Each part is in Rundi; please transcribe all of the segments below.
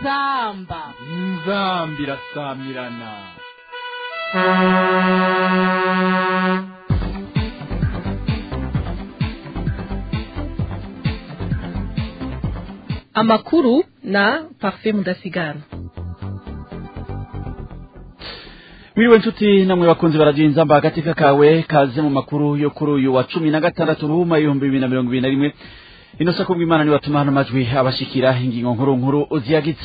inzamba inzamba irasamirana amakuru na parfait mudasigana Mwiriwe nshuti namwe bakunzi barajinza mba agatika kawe kaze mu makuru yo kuri uyu wa cumi na gatandatu ruhuma ibihumbi bibiri na mirongo ibiri na rimwe ino sako bw'imana ni watuma hano majwi abashikira ingingo nkuru nkuru ziyagitse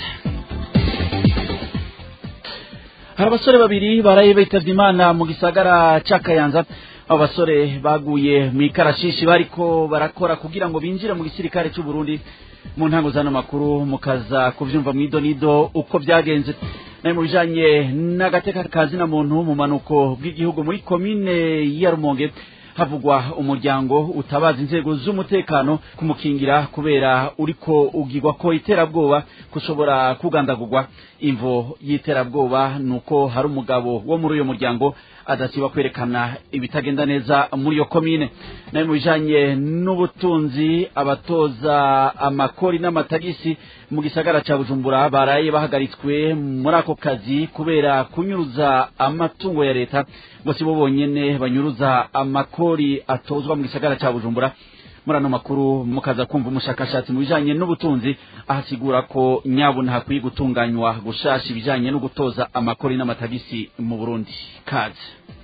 hari abasore babiri baraye bitavye imana mu gisagara ca kayanza abo basore baguye mu ikarashishi bariko barakora kugira ngo binjire mu gisirikare c'u Burundi mu ntango zano makuru mukaza kuvyumva mwido nido uko vyagenze naye mu bijanye n'agateka kazina muntu mu manuko bw'igihugu muri komine ya Rumonge havugwa umuryango utabaza inzego z'umutekano kumukingira kubera uriko ugirwa ko iterabwoba kushobora kugandagurwa imvo y'iterabwoba nuko hari umugabo wo muri uyo muryango adasiba kwerekana ibitagenda neza muri iyo komine nayo mu bijanye n'ubutunzi abatoza amakori n'amatagisi mu gisagara ca bujumbura baraye bahagaritswe muri ako kazi kubera kunyuruza amatungo ya leta ngo si bo bonyene banyuruza amakori atozwa mu gisagara ca bujumbura muri ano makuru mukaza kumva umushakashatsi mu bijanye n'ubutunzi ahasigura ko nyabuna hakwiye gutunganywa gushasha ibijanye no gutoza amakori n'amatagisi mu burundi kaze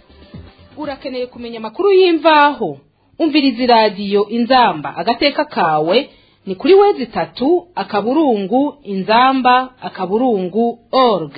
urakeneye kumenya amakuru y'imvaho umviriza iradiyo inzamba agateka kawe ni kuri wezi itatu akaburungu inzamba akaburungu org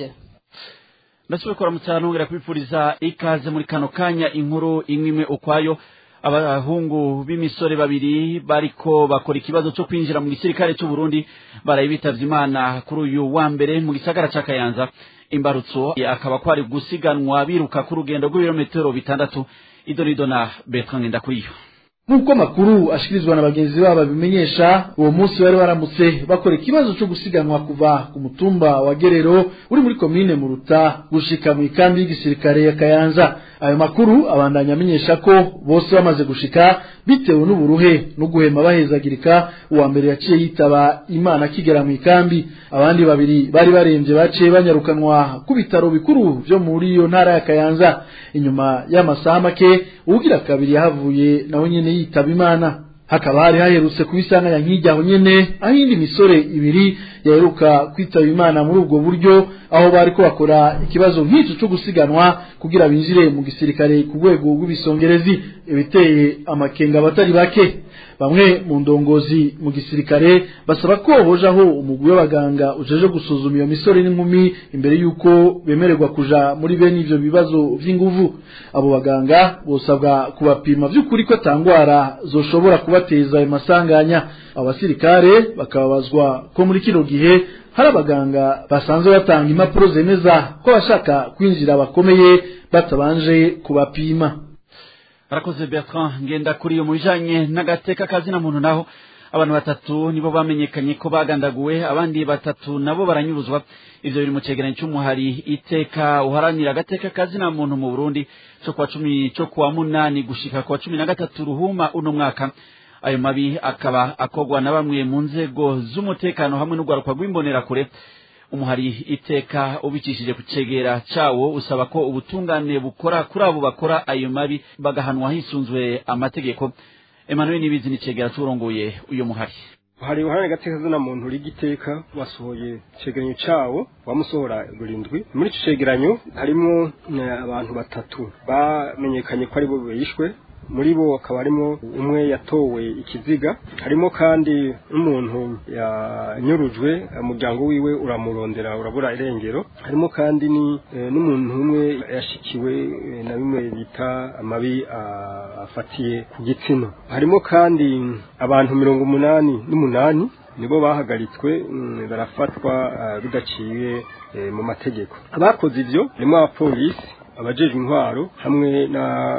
ndasubira kuramutsa nongera kubipfuriza ikaze muri kano kanya inkuru imwe imwe ukwayo abahungu b'imisore babiri bariko bakora ikibazo cyo kwinjira mu gisirikare cy'u Burundi baraye bitavye imana kuri uyu wa mbere mu gisagara ca Kayanza imbarutso akaba kwari gusiganwa biruka ku rugendo rw'ibirometero bitandatu idonido na Bertrand Ngendakuriyo nk'uko amakuru ashikirizwa na bagenzi babo babimenyesha uwo munsi bari baramutse bakora ikibazo cyo gusiganwa kuva ku mutumba wa gerero uri muri komine muruta gushika mu ikambi y'igisirikare ya kayanza ayo makuru abandanya amenyesha ko bose bamaze gushika bitewe n'uburuhe no guhema bahezagirika uwa mbere yaciye yitaba imana akigera mu ikambi abandi babiri bari barembye baciye banyarukanwa ku bitaro bikuru vyo muri iyo ntara ya kayanza inyuma y'amasaha make uwugira kabiri yahavuye nawe nyene yitaba imana hakaba hari haherutse kubisanganya nk'ijyaho nyene aho indi misore ibiri yaheruka kwitaba imana muri ubwo buryo aho bariko bakora ikibazo nk'ico co gusiganwa kugira binjire mu gisirikare ku rwego rw'ibisongerezi ibiteye amakenga abatari bake bamwe mu ndongozi mu gisirikare basaba ko hojaho umugwi w'abaganga ujeje gusuzuma iyo misore n'inkumi imbere y'uko bemererwa kuja muri bene ivyo bibazo vy'inguvu abo baganga bosabwa kubapima vy'ukuri ko atangwara zoshobora kubateza ayo masanganya abasirikare bakababazwa ko muri kino gihe hari abaganga basanzwe batanga impapuro zemeza ko abashaka kwinjira bakomeye batabanje kubapima arakoze Bertrand ngenda kuri iyo mu bijanye n'agateka kazina muntu naho abantu batatu nibo bamenyekanye ko bagandaguwe abandi batatu nabo baranyuruzwa ivyo biri mu cegeranyo c'umuhari iteka uharanira agateka kazina muntu mu Burundi co kwa cumi co kuwa munani gushika kwa cumi na gatatu ruhuma uno mwaka ayo mabi akaba akogwa na bamwe mu nzego z'umutekano hamwe n'urwaruka rw'imbonerakure umuhari iteka ubicishije ku cegera cawo usaba ko ubutungane bukora kuri abo bakora ayo mabi bagahanwa hisunzwe amategeko Emmanuel Nibizi ni cegera c'urongoye uyo muhari hari uruhare gateka zina muntu rigiteka wasohoye cegeranyo cawo wamusohora burindwi muri ico cegeranyo harimo abantu batatu bamenyekanye ko ari bo bishwe muri bo akaba harimo umwe yatowe ikiziga harimo kandi n'umuntu yanyurujwe umuryango wiwe uramurondera urabura irengero harimo kandi ni n'umuntu umwe yashikiwe na bimwe bita amabi afatiye ku gitsina harimo kandi abantu mirongo umunani n'umunani nibo bahagaritswe barafatwa bidaciye mu mategeko abakoze ibyo harimo abapolisi abajejwe intwaro hamwe na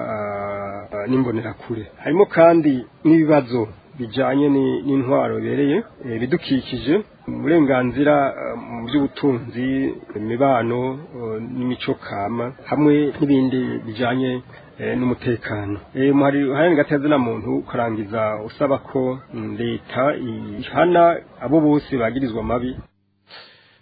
n'imbonerakure harimo kandi n'ibibazo bijanye n'intwaro bereye bidukikije uburenganzira mu by'ubutunzi imibano n'imico kama hamwe n'ibindi bijanye n'umutekano muhari hari gatazina muntu ukarangiza usaba ko leta ihana abo bose bagirizwa mabi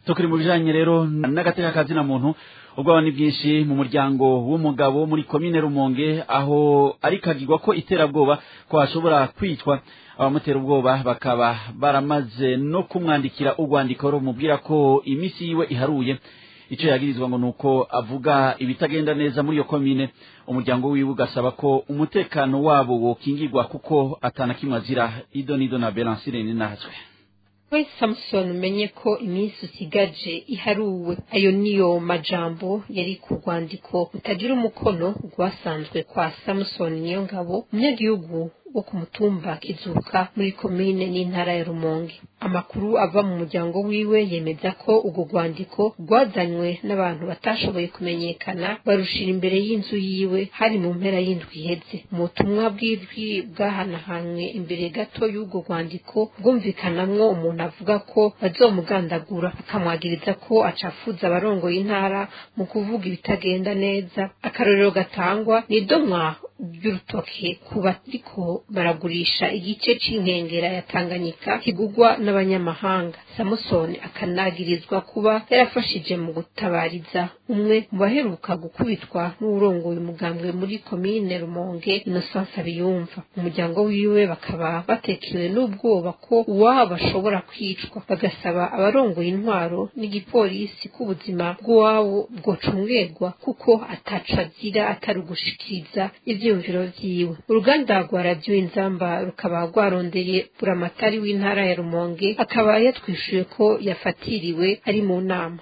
tukiri mu bijanye rero n'agateka kazina muntu ubwoba ni bwinshi mu muryango w'umugabo muri komine rumonge aho ari kagirwa ko iterabwoba ko hashobora kwicwa abamutera ubwoba bakaba baramaze no kumwandikira urwandiko rumubwira ko iminsi yiwe iharuye icyo yagirizwa ngo nuko avuga ibitagenda neza muri iyo komine umuryango wiwe ugasaba ko umutekano wabo wokingirwa kuko atana kimwe azira ido nido na belansire ni natwe we samusoni umenye ko iminsi usigaje iharuwe ayo niyo majambo yari ku rwandiko rutagira umukono rwasanzwe kwa samusoni niyo ngabo umunyagihugu wo ku mutumba kizuka muri komine n'intara ya rumonge amakuru ava mu muryango wiwe yemeza ko urwo rwandiko rwazanywe n'abantu batashoboye kumenyekana barushira imbere y'inzu yiwe hari mu mpera y'indwi iheze mu butumwa bw'ijwi bwahanahanywe imbere gato y'urwo rwandiko bwumvikanamwo umuntu avuga ko bazomugandagura akamwagiriza ko acafuza abarongoye intara mu kuvuga ibitagenda neza akarorero gatangwa ni idomwa ry'urutoke ku bariko baragurisha igice c'inkengera ya Tanganyika kigugwa n'abanyamahanga Samusoni akanagirizwa kuba yarafashije mu gutabariza umwe mu baheruka gukubitwa n'urongoye umugambwe muri komine Rumonge Innocence Abiyumva umuryango wiwe bakaba batekewe n'ubwoba ko uwabo bashobora kwicwa bagasaba abarongoye intwaro n'igipolisi k'ubuzima bw'uwabo bwocungerwa kuko ataco azira atari ugushikiriza ivyiyumviro vyiwe uruganda rwa radiyo inzamba rukaba rwarondeye buramatari w'intara ya rumonge akaba yatwishuye ko yafatiriwe ari mu nama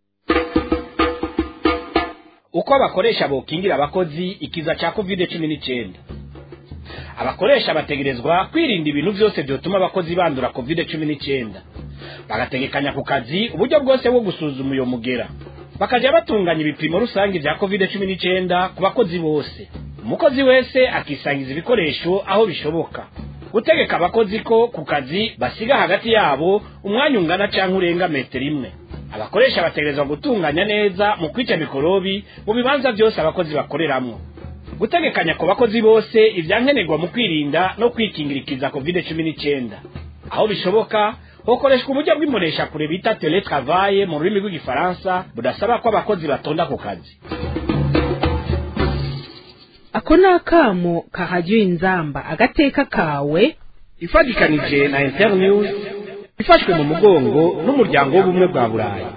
uko abakoresha bokingira abakozi ikiza ca covid cumi n'icyenda abakoresha bategerezwa kwirinda ibintu byose byotuma abakozi bandura covid cumi n'icyenda bagategekanya ku kazi uburyo bwose bwo gusuzuma uyo mugera bakajya batunganya ibipimo rusange bya covid cumi n'icyenda ku bakozi bose umukozi wese akisangiza ibikoresho aho bishoboka gutegeka abakozi ko ku kazi basiga hagati yabo umwanya ungana cyangwa urenga metero imwe abakoresha bategerezwa gutunganya neza mu kwica mikorobi mu bibanza byose abakozi bakoreramwo gutegekanya ku bakozi bose ibyankenerwa mu kwirinda no kwikingira ikiza covid cumi n'icyenda aho bishoboka hokoreshwa uburyo bw'imbonesha kure bita teletravaye mu rurimi rw'igifaransa budasaba ko abakozi batonda ku kazi ako ni akamo kahajya inzamba agateka kawe ifatikanije na internews ifashwe mu mugongo n'umuryango w'ubumwe bwa burayi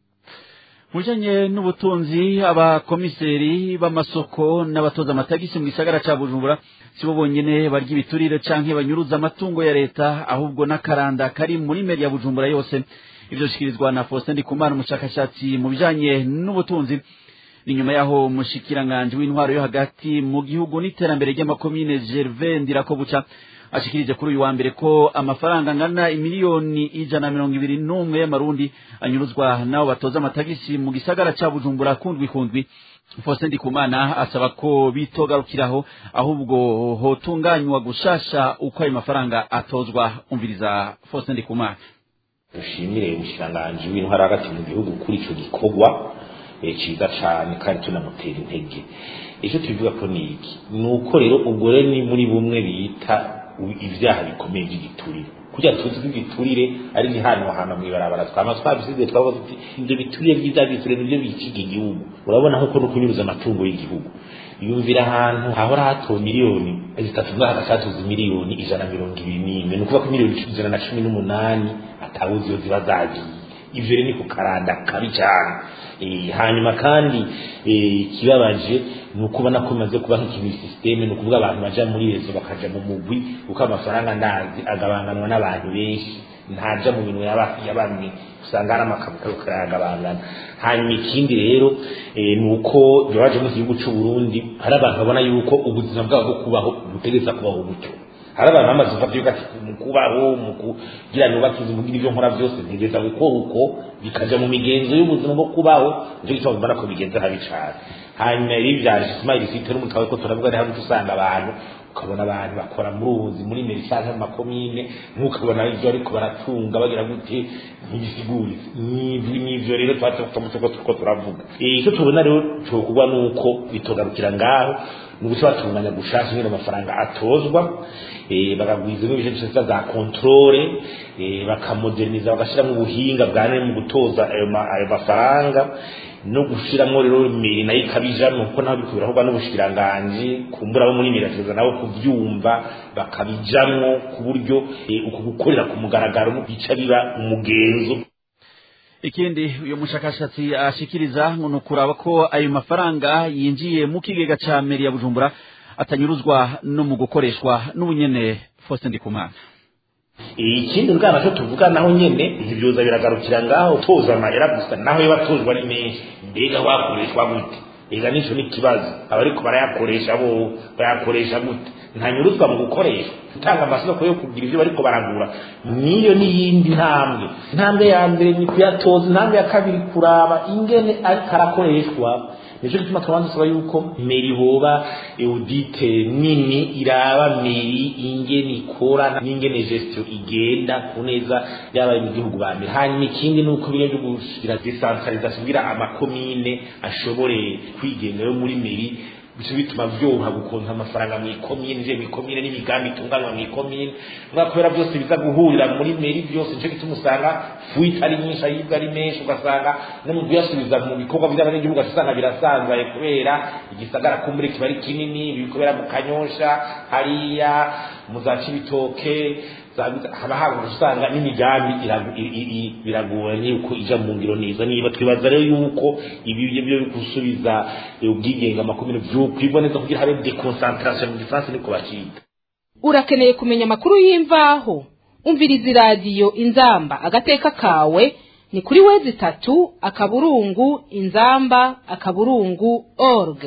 mujanye n'ubutunzi abakomiseri b'amasoko n'abatoza amatagisi mu gisagara ca bujumbura sibo bonyene barya ibiturire canke banyuruza amatungo ya leta ahubwo n'akaranda kari muri meri ya bujumbura yose ivyo shikirizwa na Faustin Ndikumana umushakashatsi mu bijanye n'ubutunzi ni nyuma yaho umushikiranganje w'intwaro yo hagati mu gihugu n'iterambere ry'amakomine Gervais Ndirakobuca ashikirije kuri uyu wa mbere ko amafaranga angana imiliyoni ijana na mirongo ibiri n'umwe y'amarundi anyuruzwa n'abo batoza amatagisi mu gisagara ca bujumbura kundwi kundwi Faustin Ndikumana asaba ko bitogarukiraho ahubwo hotunganywa gushasha uko ayo mafaranga atozwa umviriza Faustin Ndikumana dushimire umushikiranganji w'intwaro hagati mu gihugu kuri ico gikorwa ciza cane kandi tunamutera intege icyo tubivuga ko ni iki ni uko rero ubwo rero ni muri bumwe bita ibyaha bikomeye by'igiturire kugira tuzi ko igiturire ari ni hano hano mw'ibarabara twama twabisize twavuga tuti ibyo biturire byiza biturire nibyo bikiga igihugu urabona ko no kunyuruza amatungo y'igihugu yumvira ahantu hahora hatowe miliyoni zitatu mwaka hatuze miliyoni ijana na mirongo ibiri n'imwe ni ukuvuga ko miliyoni ijana na cumi n'umunani atawuzi iyo ziba zagiye ivyo rero ni ku karanda kabi cyane hanyuma kandi ikibabaje ni ukubona ko bimaze kuba nk'ikintu sisiteme ni ukuvuga abantu baja muri rezo bakaja mu mugwi kuko amafaranga ndazi agabanganwa n'abantu benshi ntaja mu bintu ya bamwe usanga hari amakabukabu karayagabangana hanyuma ikindi rero ni uko bibaje mu gihugu c'u Burundi hari abantu babona yuko ubuzima bwabo bwo kubaho butegereza kubaho gutyo hari abantu bamaze gufata yuko ati mu kubaho mu kugira nubake inzu mugira ibyo nkora byose ntegereza gukora uko bikaja mu migenzo y'ubuzima bwo kubaho nicyo gituma mbona ko bigenza habi cane hanyuma rero ibyaje smile city no mu kawe ko turavuga ari hamwe usanga abantu ukabona abantu bakora muri ubuzi muri merisange mu makomine nk'ukabona ibyo ariko baratunga bagira gute ntibisiguritse n'ibyo rero twatse ko turavuga icyo tubona rero cyokorwa ni uko bitogarukira ngaho ni uguca batunganya gushaka nyine amafaranga atozwa bagagwizamo ibice byose za kontrole bakamoderniza bagashyiramo ubuhinga bwa none mu gutoza ayo mafaranga no gushiramo rero miri nayo ikabijamo kuko naho biri kubirahurwa n'ubushikiranganji kumbura bo muri mirakiza nabo kubyumva bakabijamwo ku buryo uku gukorera ku mugaragaro bica biba umugenzo ikindi uyu mushakashatsi ashikiriza ngo ni ukuraba ko ayo mafaranga yinjiye mu kigega ca meri ya bujumbura atanyuruzwa no mu gukoreshwa n'ubunyene Faustin Ndikumana ikindi bwana cyo tuvuga naho nyene ntibyoza biragarukira ngaho toza amahera gusa naho yo batozwa ni menshi mbega wakoreshwa gute ega nico ni kibazo abariko barayakoresha bo bayakoresha gute ntanyuruzwa mu gukoresha gutanga amasoko yo kugira ivyo bariko baragura niyo n'iyindi ntambwe intambwe ya mbere ni kuyatoza intambwe ya kabiri kuraba ingene ariko arakoreshwa nicyo gituma tubanza dusaba yuko meri boba audite nini iraba meri ingene ikora n'ingene gestion igenda ku neza y'abari mu gihugu ba mbere hanyuma ikindi ni uko biriya byo gushyira decentralisation kugira amakomine ashobore kwigenga yo muri meri bice bituma byoroha gukonta amafaranga mu ikomine je mu ikomine n'imigambi itunganywa mu ikomine mwa kubera byose biza guhurira muri meri byose nico gituma usanga fuite ari nyinshi ayibwa ari menshi ugasanga no mu kuyasubiza mu bikorwa by'abanyagihugu usanga birasanzaye kubera igisagara kumbure kiba ari kinini ibikobera mu kanyosha hariya mu za cibitoke haba haba usanga n'imigambi biragoranye uko ija mu ngiro neza niba twibaza rero yuko ibi byo gusubiza ubwigenge amakomine byokwiboneza kugira habe deconcentration mu gifaransa niko bacita urakeneye kumenya amakuru y'imvaho umviriza iradiyo inzamba agateka kawe ni kuri wezi itatu akaburungu inzamba akaburungu org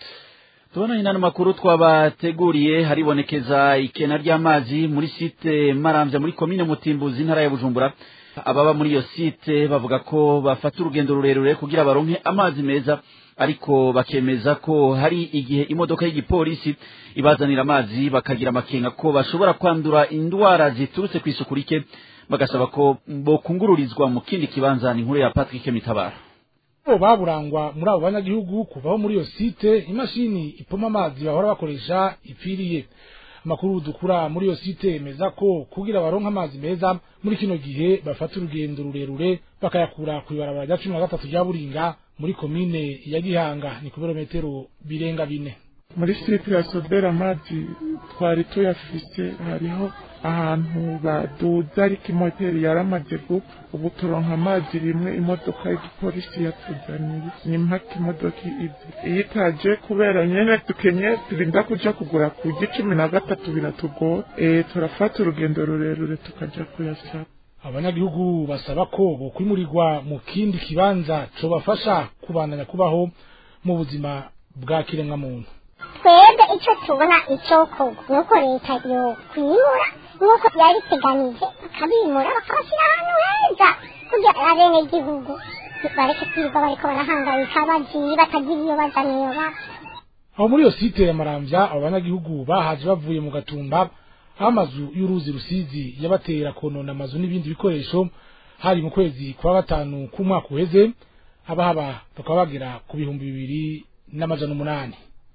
tubona inano makuru twabateguriye haribonekeza ikena ry'amazi muri site marambya muri komine mutimbuzi intara ya bujumbura ababa muri iyo site bavuga ko bafata urugendo rurerure kugira baronke amazi meza ariko bakemeza ko hari igihe imodoka y'igipolisi ibazanira amazi bakagira amakenga ko bashobora kwandura indwara ziturutse ku isuku rike bagasaba ko bokungururizwa mu kindi kibanza ni inkuru ya Patrick Mitabara bo baburangwa muri abo banyagihugu kuvaho muri iyo site imashini ipoma amazi bahora bakoresha ipfiriye amakuru dukura muri iyo site yemeza ko kugira baronka amazi meza muri kino gihe bafata urugendo rurerure bakayakura ku ibarabara rya cumi na gatatu rya buringa muri komine ya gihanga ni ku birometero birenga bine muri site ya sobera amazi twari tuyafise hariho ahantu baduza ariko imoteri yaramaze gupfa ubu turonka amazi rimwe imodoka y'igipolisi yatuzaniye ni mpaka imodoka izi iyo itaje kubera nyene dukenye turinda kuja kugura ku cumi na gatatu biratugora e, turafata urugendo rurerure tukaja kuyasaba abanyagihugu basaba ko bokwimurirwa mu kindi kibanza cobafasha kubandanya kubaho mu buzima bwa kiremwamuntu twebwe icyo tubona icyokorwa ni uko leta yokwimura nk'uko yabiteganije bakabimura bakabashyira ahantu heza kugira abenegihugu bareke kwirirwa bariko barahangayika bagiye batagira iyo baja niyo bava aho muri iyo site ya maramvya abo banyagihugu bahaje bavuye mu gatumba aho amazu y'uruzi rusizi yabatera konona amazu n'ibindi bikoresho hari mu kwezi kwa gatanu k'umwaka uheze abahaba bakaba bagera ku bihumbi bibiri n'amajana umunani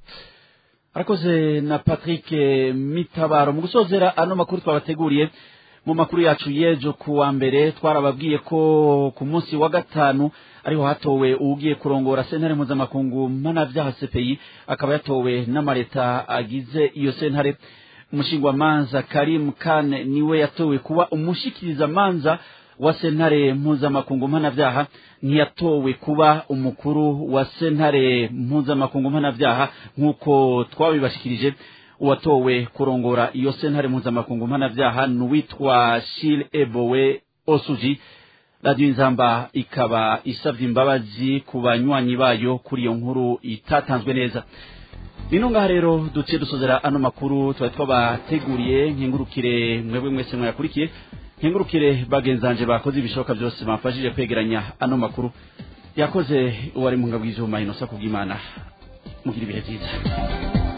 arakoze na patrick mitabaro mu gusozera ano makuru twabateguriye mu makuru yacu y'ejo ku wa mbere twarababwiye ko ku munsi wa gatanu ariho hatowe uwugiye kurongora sentare mpuzamakungu mpanabyaha cpi akaba yatowe n'amaleta agize iyo sentare umushingwamanza karim kane niwe yatowe kuba umushikirizamanza wa sentare mpuzamakungu mpanabyaha ntiyatowe kuba umukuru wa sentare mpuzamakungu mpanabyaha nk'uko twabibashikirije uwatowe kurongora iyo sentare mpuzamakungu mpanabyaha ni uwitwa shil ebowe osuji radiyo inzamba ikaba isabye imbabazi ku banywanyi bayo kuri iyo nkuru itatanzwe neza nino ngaha rero duciye dusozera ano makuru twari twabateguriye nkengurukire mwebwe mwese mwayakurikiye nkengurukire bagenzanje bakoze ibishoboka byose bamfashije kwegeranya ano makuru yakoze uwari mu ngabo y'ijuma inosa kubw'imana mugira ibihe byiza